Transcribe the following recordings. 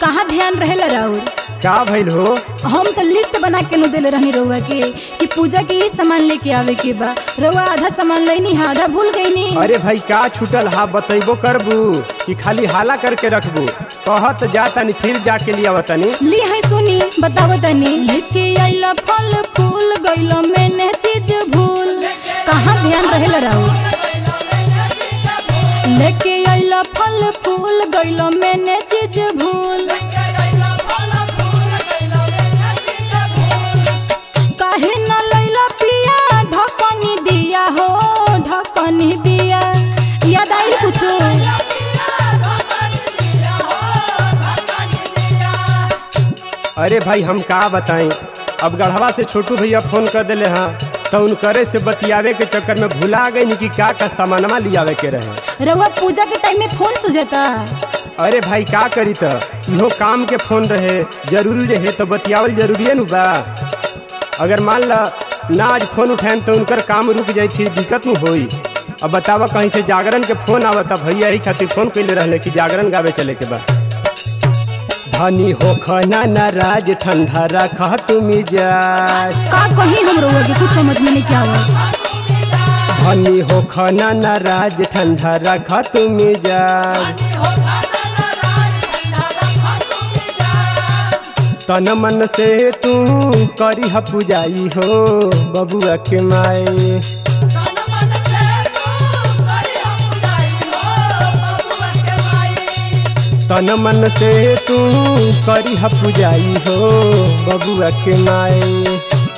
कहाँ ध्यान रहेला राउर का भइल हो हम तो लिस्ट बना के नु देले रहनी रउआ के कि पूजा के ये सामान लेके आवे के बा रउआ आधा सामान लेनी है आधा भूल गईनी अरे भाई का छूटल हा बतैबो करबू कि खाली हाला करके रखबू कहत जा तनी फिर जाके लिया तनी ली है सुनी बताओ तनी लेके आइला फल फूल गइला मैंने चीज भूल कहाँ ध्यान रहेला राउर लेके आइला फल फूल गइला मैंने चीज भूल काहे न लैला पिया ढकनी दिया हो ढकनी दिया याद आई कुछ अरे भाई हम का बताएं अब गढ़वा से छोटू भैया फोन कर दिले हाँ तो उनकरे से बतियावे के चक्कर में भुला गई कि का का सामानवा लियावे के रहे रउआ पूजा के टाइम में फोन सुझता अरे भाई का करी त इहो काम के फोन रहे जरूरी रहे तो बतियावल जरूरी नु बा अगर मान ला ना आज फोन उठाएं तो उनकर काम रुक जाई फिर दिक्कत नु होई अब बतावा कहीं से जागरण के फोन आवता भैया ही खातिर फोन कैले रहले कि जागरण गावे चले के बा धनी हो खना नाराज ठंडा रखा तुम मिजाज का कहीं हम रउआ के कुछ समझ में नहीं क्या हुआ धनी हो खना नाराज ठंडा रखा तुम मिजाज तन मन से तू करी ह पुजाई हो बबुआ के माए तन मन से तू करी ह पुजाई हो बबुआ के माए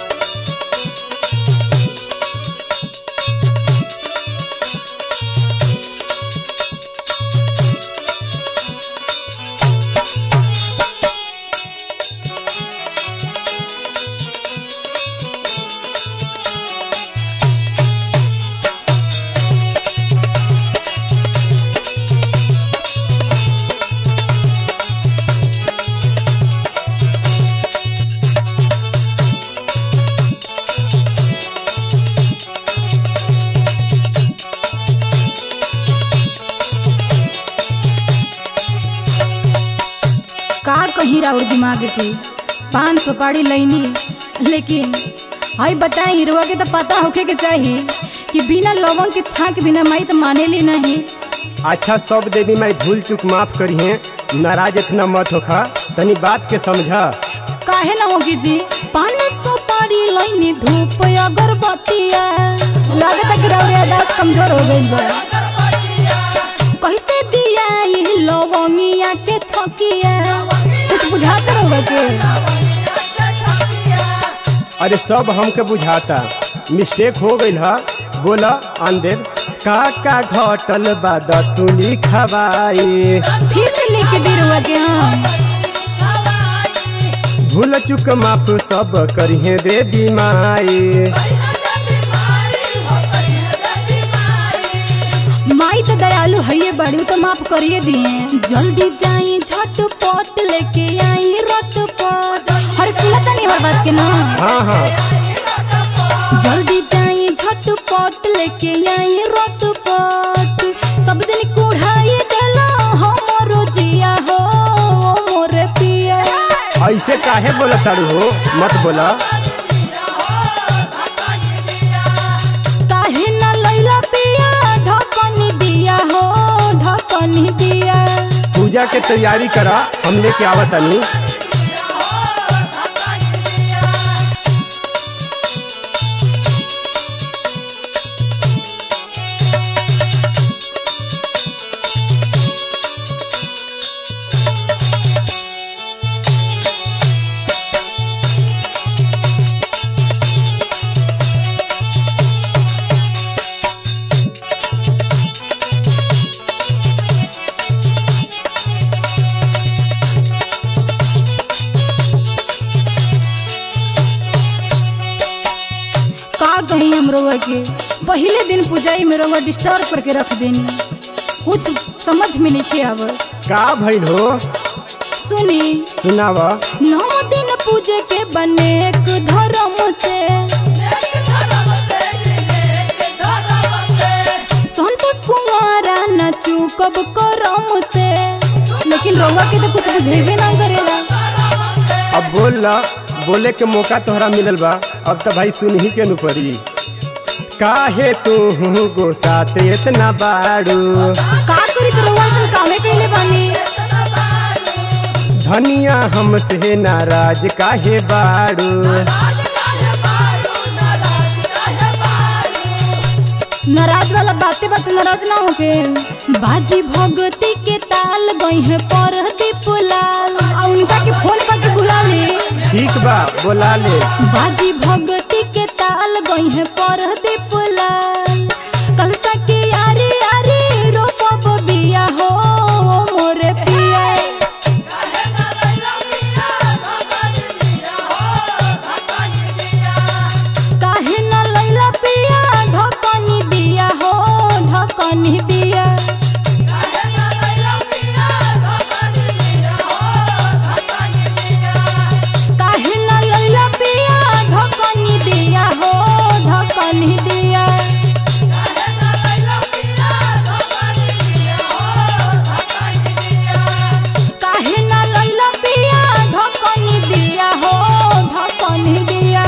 का कहीं राउर दिमाग के पान सुपारी लैनी लेकिन हई बताई हिरवा के तो पता होखे के चाहिए कि बिना लवंग के छाक बिना माई तो माने ली नहीं अच्छा सब देवी मैं भूल चूक माफ करी है नाराज इतना मत होखा तनी बात के समझा काहे ना होगी जी पान सुपारी लैनी धूप अगरबत्तिया लागत है कि राउर आवाज कमजोर हो गई बा कैसे दिया ये लवंगिया के छकिया कुछ बुझाते रहोगे के अरे सब हमके बुझाता मिस्टेक हो गई है बोला आंदेर का का घटल बाद तू लिखवाई फिर से लेके दे रहुआ के हम भूल चुक माफ सब करिहे देवी माई माई तो दयालु है ये बड़ी तो माफ करिए दिए जल्दी जाई झटपट लेके आई रटपट हर सुनता नहीं हर बात के ना हाँ हाँ जल्दी जाई झटपट लेके आई रटपट सब दिन कुढ़ाई देला हमरो जिया हो मोरे पिया ऐसे काहे बोला तारू हो मत बोला काहे ना लैला पिया ढकनी दिया हो ढकनी दिया पूजा के तैयारी करा हम लेके आवतनी का कहीं हम रउआ के पहले दिन पूजाई में रउआ डिस्टर्ब करके रख देनी कुछ समझ में नहीं आवत का भइल हो सुनी सुनावा नौ दिन पूजे के बने एक धर्म से संतोष कुमारा न चूकब करम से लेकिन रउआ के तो कुछ बुझेबे ना ला बोले के मौका तोहरा मिलल बा अब तो भाई सुन ही के नु पड़ी काहे तू गोसात इतना बाड़ू का करी तो रउआ ऐसन कामे कइले बानी धनिया हमसे नाराज काहे बाड़ू नाराज वाला बातें बात नाराज ना होके बाजी भगती के ताल गई है पर दीपुलाल आ उनका के फोन पर के बुला ले ठीक बा बोला ले बाजी भगती के ताल गई है पर दीपुलाल कल सके यारी यारी रोपब बिया हो मोरे पिया काहे न लैला पिया ढकनी दिया हो ढकनी दिया काहे न लैला पिया ढकनी दिया हो ढकनी दिया काहे न लैला पिया ढकनी दिया हो ढकनी दिया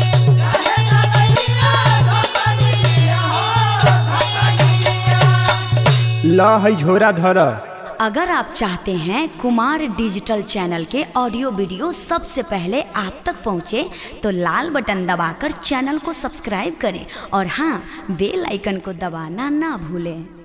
ला है झोरा धर अगर आप चाहते हैं कुमार डिजिटल चैनल के ऑडियो वीडियो सबसे पहले आप तक पहुंचे तो लाल बटन दबाकर चैनल को सब्सक्राइब करें और हाँ बेल आइकन को दबाना ना भूलें